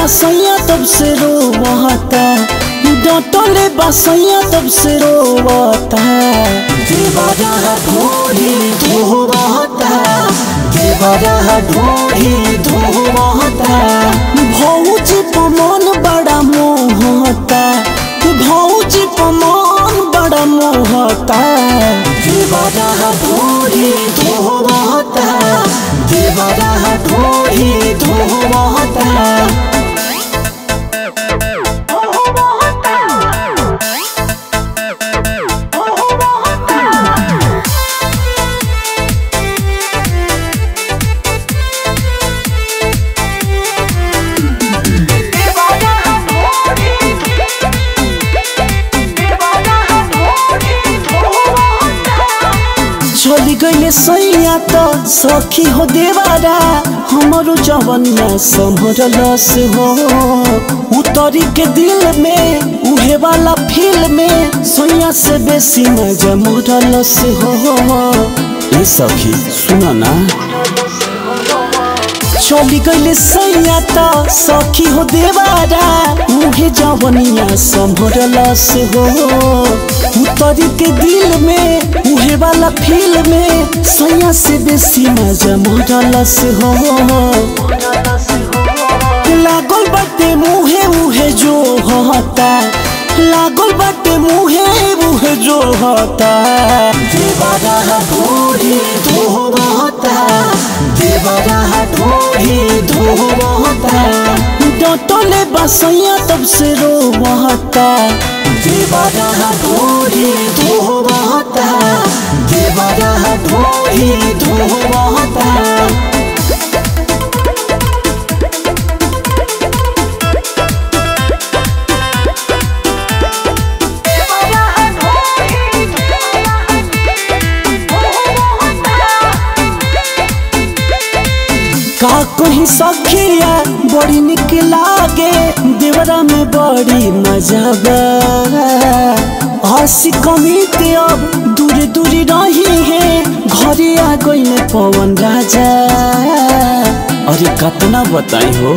बसैया तब से रोवता डटले बसैया तब से रोवता देवरा ढोरी धोवता देवरा ढोरी धोवता भौजी पमन बड़ा मोहता भौजी पमन बड़ा मोहता देवरा ढोरी धोवता देवरा ढोरी धोवता चली गईले सैया तो सखी हो देवारा हमारो जवनिया संभरलस हो उतरी के दिल में उहे वाला फील में सैया से बेसी मजा मोरलस हो ए सखी सुना ना चली गईले सैया तो सखी हो देवारा उहे जवनिया संभरलस हो उतरी के दिल में उहे वाला फील में सैया से बेसी मजा मोरलस हो लागल बाटे मुहे उहे जो होता लागल बाटे मुहे उहे जो होता देवरा ढोरी धोवता देवरा ढोरी धोवता डटले बसैया तब से रोवता देवरा ढोरी धोवता देवरा ढोरी धोवता का कहीं सखिया बड़ी निक लागे देवरा में बड़ी मजा बा हंसी कमीते अब दूर दूर रही है घरे आ गई पवन राजा अरे कतना बताई हो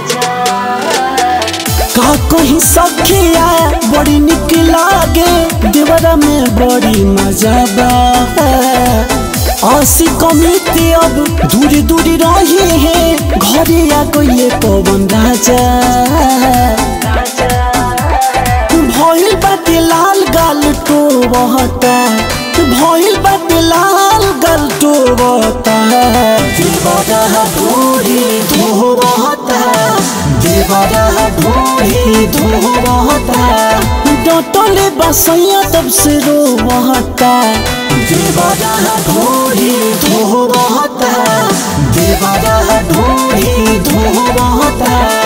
का कहीं सखिया बड़ी निक लागे देवरा में बड़ी मजा बा आसी कमिते अब दूरी दूरी रही है घरे आ गई पवन राजा भइल बाटे लाल गाल टोबता भइल बाटे लाल गाल टोबता देवरा ढोरी धोबता देवरा ढोरी धोबता डटले बसैया तब से रोवता देवरा ढोरी धोवता देवरा ढोरी धोवता